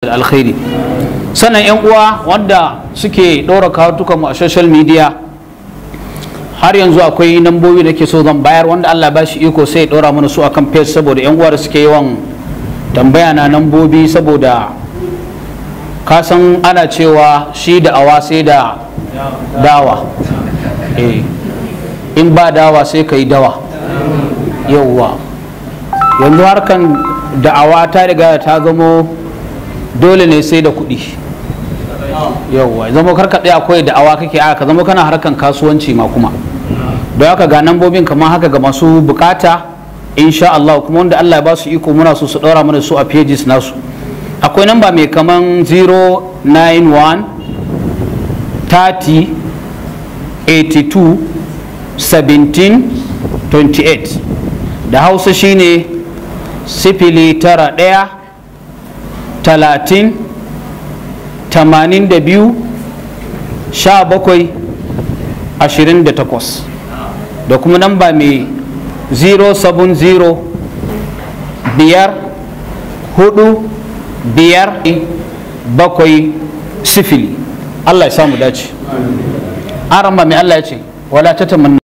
da alkhairi sannan yan uwa wanda suke ɗora kawatukan mu a social media har yanzu akwai nambobi da ke so zan bayar wanda Allah ba shi iko sai ya ɗora mana su akan page saboda yan uwa da suke yawan tambaya na nambobi saboda kasan ana cewa shi da awa sai da dawa eh in ba dawa sai ka yi dawa yauwa yanzu harkan da'awa ta riga ta zamo dole ne sai da kuɗi yauwa zama karka ɗaya akwai da'awa kake a ka zama kana harkan kasuwanci ma kuma don haka ga nambobin kamar haka ga masu bukata insha Allah kuma wanda Allah ya ba su iko muna so su ɗora mana su a pages nasu akwai namba mai kaman 091 30 82 17 28 da hausa shine sifili tara ɗaya talatin tamanin da biyu sha bakwai ashirin da takwas da kuma namba mai 070 biyar hudu biyar bakwai sifili Allah ya samu dace an ramba mai Allah ya ce wala ta tamanna